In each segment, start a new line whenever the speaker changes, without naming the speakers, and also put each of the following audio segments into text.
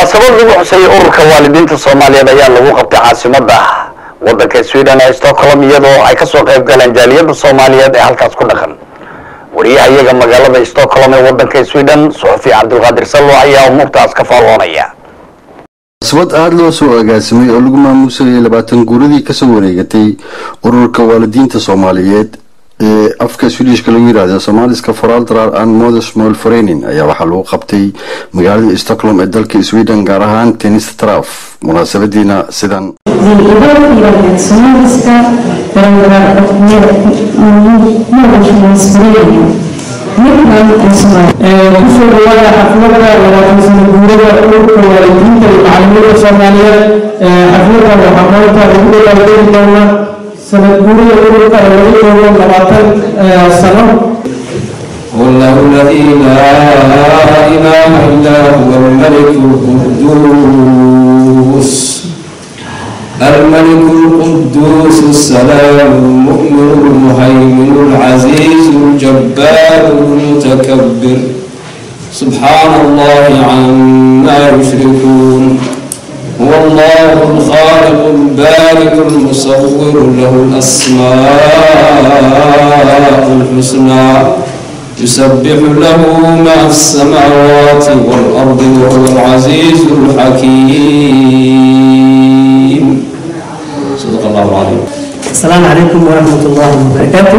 munaasabad lagu xuseeyay ururka waalidiinta soomaaliyeed ayaa lagu qabtay caasimada wadanka sweden ee stockholm iyadoo ay kasoo qayb galeen jaaliyada soomaaliyeed ee halkaas ku dhaqan wariyaha iyaga magaalada stockholm ee wadanka sweden suxufi cabdulqaadir sallo ayaa umuurtaas ka faalloonaya
munaasabad aada loo soo agaasimay oo lagu maamuusayay labaatan guuradii kasoo wareegatay ururka waalidiinta soomaaliyeed ee afka swedishka lagu yirahdo somaliska foraldrar and modersmol forenin ayaa waxaa lagu qabtay magaalada stockholm ee dalka sweden gaar ahaan tennistraf munaasabadiina sidan
Nivåfirandet somaliska föräldrar och modersmålsföreningen. Mitt namn är Sumaya.
kusoo dhawaada xaflada labaatan guurada ururka waalidiinta iyo macalimiinta soomaaliyeed xafladan waxaa maanta lagu dhawaaqeyn doona sanad guurida ururka oo laga joogo labaatan sano
والله الذي لا إله إلا هو الملك القدوس الملك القدوس السلام المؤمن المهيمن العزيز الجبار المتكبر سبحان الله عما يشركون هو الله الخالق البارئ المصور له الأسماء الحسنى يسبح له ما في السماوات والأرض وهو العزيز الحكيم صدق الله العظيم
السلام عليكم ورحمة الله وبركاته.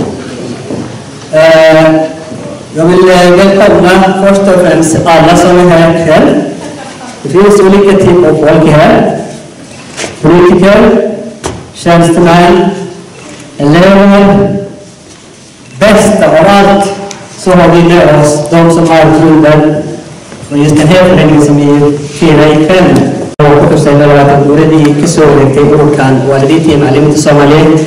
Eh, Jag vill eh, välkomna först och främst alla som är här ikväll. Det finns olika typer av folk här. Politiker, tjänstemän, elever. Bäst av allt så har vi med oss de som har grunden för just den här föreningen som vi firar ikväll. وكتب labaatan guuradii ka soo wareegtay ururkan waalidiinta iyo macallimiinta soomaaliyeed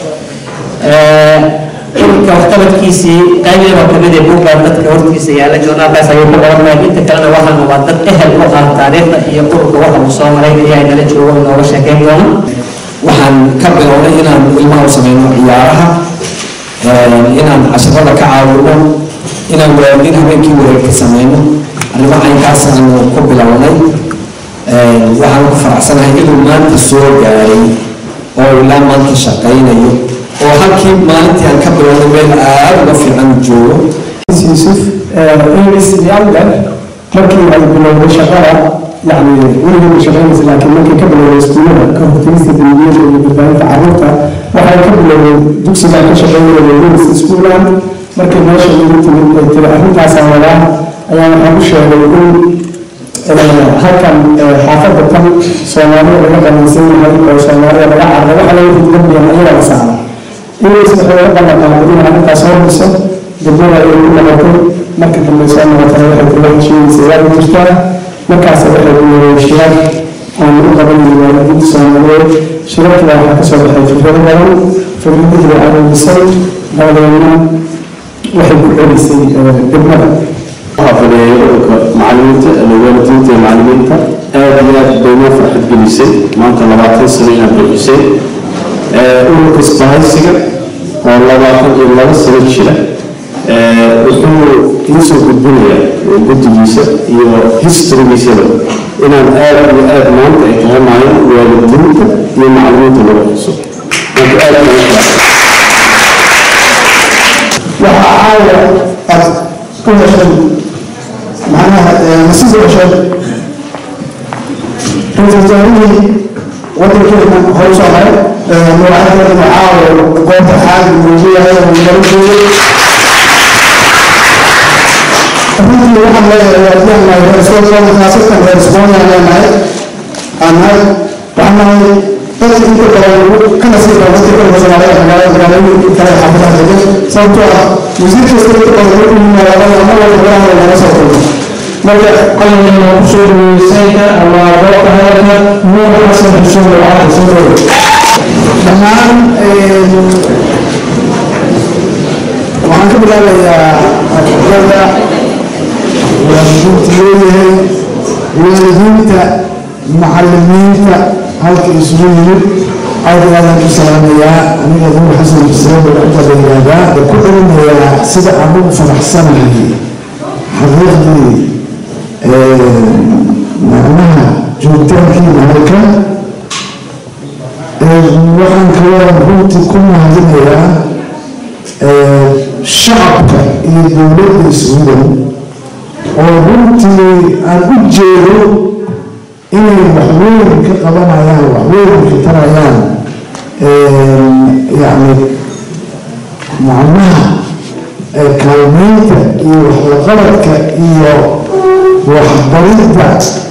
ururka waxqabadkiisii qayb oo kamid ee buugga dadka hortiisa yaala journaalkaas ayuu ku qoranay inta kalena waxaan waa dad ehel u ah taariikhda iyo ururka waxa uu soo maray ayaa nala joogo inooga sheekeyn doona
waxaan ka bilownay inaan ilmaha u sameyno ciyaaraha inaan casharada ka caawino inaan waalidiin habeenkii wareegka sameyno arrimo caynkaasaan ku bilownay waxaan ku faraxsanahay inuu maanta soo gaaray oo ilaa maanta shaqaynayo oo halkii maalintii aan ka bilownay meel aada uga fiican joogo
yuusuf ingis younger markii ay bilowday shaqada yani weligeeda shaqaynaysa laakiin markii ka bilowday iskuulada ka hortagista dembiyada iyo badbaadinta carruurta waxay ka bilowday dugsiga ka shaqaynaya wilis schooland markii meesha lagu timid ay tiri arrintaasaan wadaa ayaa waxaan u sheegay in halkan xaafadda tan soomaalida laga qabaysan yahay oo soomaalida laga carray waxa laga hidgambiyan ayaga la saaray inuu isdhexdooda ballan qaaday in arrintaas hor dhiso degmada ay ku noqotay marka dambe soo noqotay waxay kula heshiinaysa waa jirtaa markaas waxay ku yeeray shirar aan u qabanayay waalidiinta soomaaliyeed shirarkii waxaa kasoo baxay fikrado badan fikradihii way aruurisay dabadeedna waxay ku celisay degmada
waxaa fadhiyay ururka macallimiinta ama waalidiinta iyo macallimiinta aad iyo aad bay noo farxad gelisay maanta labaatan sano inaad buuxisay ururka isbahaysiga oo labaatan iyo laba sano jira wuxuu iisoo gudbinayaa guddigiisa iyo historygiisaba inaan aad iyo aad maanta ay tahay maalin waalidiinta iyo macallimiinta lagu xuso marka aad baan u
waxaa caawa aad ku heshay macnaha nasiib u heshay ra-iisul wasaarihii wadankeena hore usoo haray mawacadkeena caawa goobta xaal muujiyahay oo nala joogay runtii waxaan leeyahay waalidiin nahay reer Scotland khaasatan reer Scotland leenahay aan nahay waxaan nahay dadka inta badan ka nasiibka dadka kale Soomaaliya magaalada magaalooyinka kale xaafadaha degan sababtoo ah wasiir kasta inta badan wuxuu yimaadaa ama walba golaha laga soo kulmo marka qalin ku soo dhaweysayka ama goobta hadalka nuur xasan xuseen waxaa soo dhaweey dhammaan waxaan ka bilaabayaa ardayda waalidiinta leeyahay waalidiinta macallimiinta halka isugu yimid aad iyo aadaan u salaamayaa aniga nuur xasan xuseen baan inta la yihahdaa ku celinayaa sida aan ugu faraxsanahay xaqiiqdii
waxaan kaloo runtii ku mahadinayaa shacabka iyo dowladda sweden oo runtii aan u jeedo inay waxweyn ka qabanayaan waxweyn ka tarayaan yacni macnaha kaalmeynta iyo waxlaqabadka iyo waxbaridda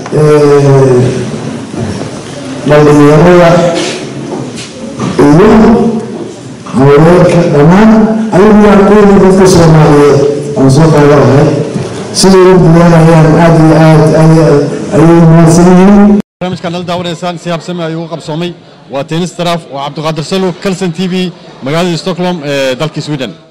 dhalinyarada iyo haweenka dhammaan ayagu yaaquuna dadka soomaaliyeed aan soo qaadanahay siday u dadaalayaan aada iyo aad ayay mahadsan yihiin
barnaamijkan nala daawanaysaan si habsami ayuu u qabsoomay waa tennis taraaf oo cabdiqaadir salo calson t v magaalada stockholm ee dalka sweden